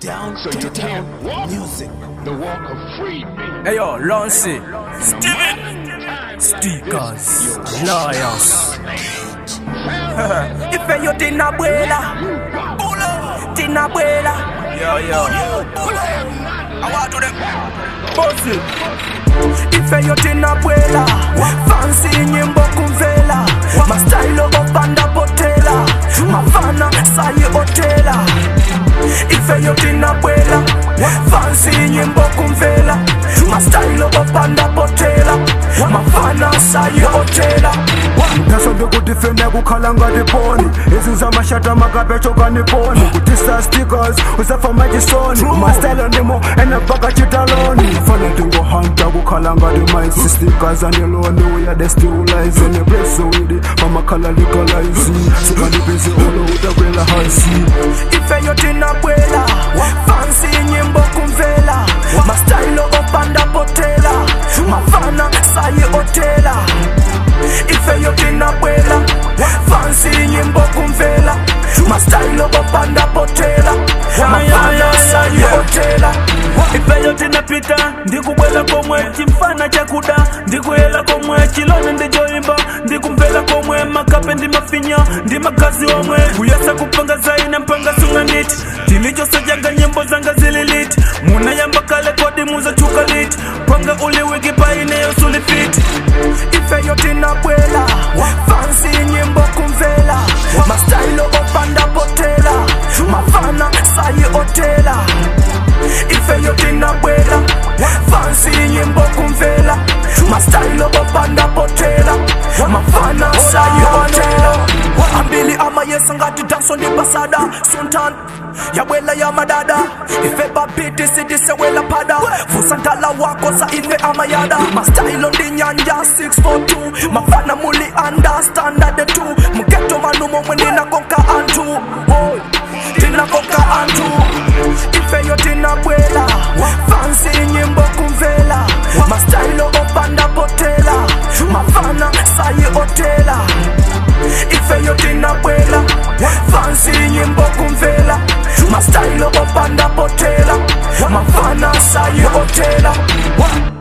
Down So to you the town can't walk music. the walk of freedom. Hey yo, Loncy, Steven, Stickers, Liars. Ife yo tina abuela, tina abuela. Yo yo, I want to them. Bossy, Ife yo tina abuela, fancy nyimbo kumvela, mastylo opanda potela, mafana sayi otela. Ife yo tina abuela, fancy nyimbo kumvela, mastylo opanda potela, mafana sayi otela. nasonde kuti fene kukhala ngati poni izinza mashata makapechoka ni poni kutisa stickers usafa majisoni mastyle ndimo enepaka chitaloni fana tingohanta kukhala ngati maisi stickers andiloni uyade stiulize nebresowidi pamakhala legalize sikandipezi olo utakwela hasi Ife yo tina abuela, fancy nyimbo kumvela, mastylo opanda potela, mafana sayi otela. Ife yo tina abuela, fancy nyimbo kumvela, mastylo opanda potela, mafana sayi otela. ifeyo tinapita ndikubwela komwe chimfana chakuda ndikuyela komwe chilone ndijoimba ndikumvela komwe makape ndi mafinya ndi makazi omwe kuyesa kupanga zaina mpanga sunganiti tilichosajanga nyimbo zanga zililiti munayamba kale kodi muzachuka liti panga uliwiki paineyo sulifiti Ife yo tina abuela, fancy nyimbo kumvela, mastylo opanda potela, mafana sayi otela. Ife yo tina abuela, fancy nyimbo kumvela, mastylo opanda potela, mafana sayi otela. Ambili ama yesa ngati danso ndi basada, sultan yabwela ya madada ife babiti sidisewela pada vusantala wako sa ife amayada mastylo ndi nyanja 642 mafana muli understandard tu mugeto manu momwe ndinakonka antu Woy, ndinakonka antu ifeyo tinabwela fansi nyimbo kumvela mastylo opanda potela mafana sayi otela ifeyo tinabwela fansi nyimbo kumvela mastylo opanda potela mafana sayi otela